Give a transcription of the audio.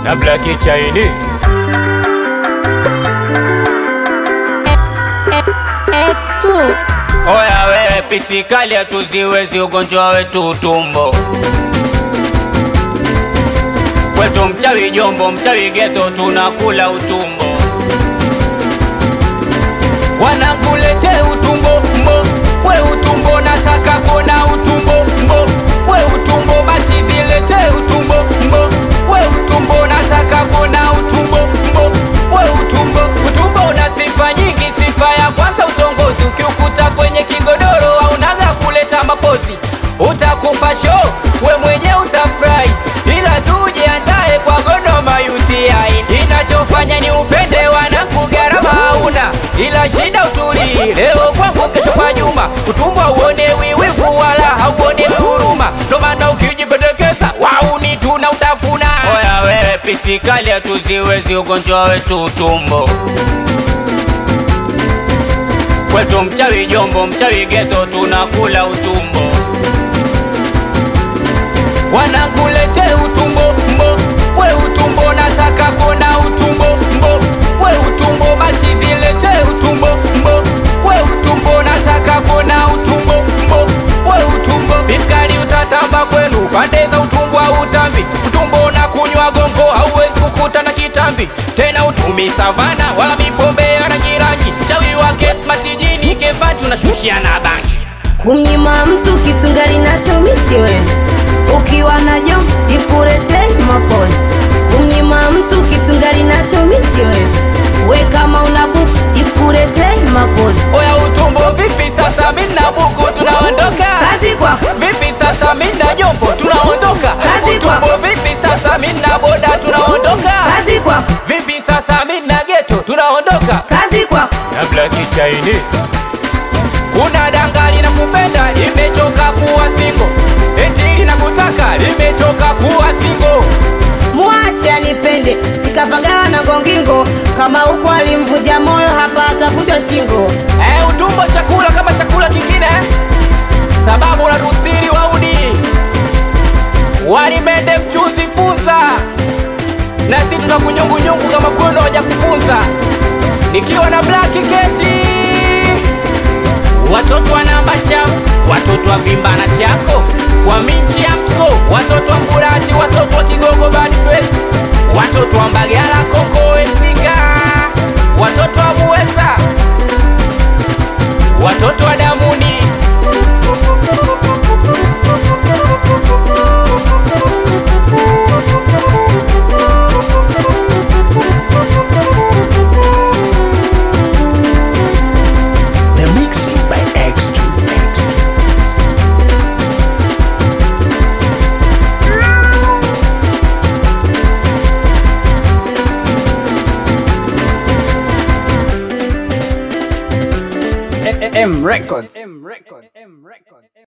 na Black Chinese. X2 Oya wewe pisikali hatuziwezi ugonjwa wetu utumbo kwetu mchawi jombo mchawi geto tunakula utumbo wanangulete utumbo mbo we utumbo nataka kona utumbo mbo we utumbo machizilete utumbo mbo we utumbo nataka kona utumbo mbo we utumbo utumbo una sifa nyingi sifa ya kwanza utongozi ukiukuta kwenye kigodoro aunaga kuleta mapozi utakupa show we mwenye utafurahi ila tujiandae kwa Godoma UTI inachofanya ni upende wanangu gharama hauna ila shida utulii leo kwangu kesho kwa Juma utumbo uone wiwivu wala hauone huruma ndo maana ukijipendekeza wauni tuna utafuna oya wewe pisikali hatuziwezi ugonjwa wetu utumbo kwetu mchawi jombo mchawi geto tunakula utumbo wanangulete utumbo mbo we utumbo nataka kona utumbo mbo we utumbo machizilete utumbo mbo we utumbo nataka kona utumbo mbo we utumbo biskali utatamba kwenu pande za utumbo au utambi utumbo na kunywa gongo hauwezi kukuta na kitambi tena utumi savana wala mipombe ya rangi rangi chawi wake smatijini kevanti unashushia na bangi kumnyima mtu kitu ngali nacho misiwezi ukiwa na jom sikuletei mapozi kumnyima mtu kitu ngali nacho misiwezi we kama una buku sikuletei mapozi oya utumbo vipi sasa mina buku tunaondoka kazi kwako vipi sasa mina jombo tunaondoka Kazi utumbo kwako. vipi sasa mina boda tunaondoka kazi kwako vipi sasa mina geto tunaondoka kazi kwako na Black Chinese kuna dangali na kupenda limechoka kuwa singo eti linakutaka limechoka kuwa singo mwache anipende sikapagawa na gongingo kama huko alimvunja moyo hapa atavunjwa shingo Eh, utumbo chakula kama chakula kingine eh? sababu na rustiri waudi walimende mchuzi funza na si tuna kunyungunyungu kama kwenu hawaja kufunza nikiwa na black keti watoto wa namba chafu watoto wa vimbana chako kwa minchi ya mtko watoto wa mburati watoto wa kigogo bad face watoto wa mbagala kongo wezinga watoto wa buweza watoto wa damuni The mixing by X2. M Records.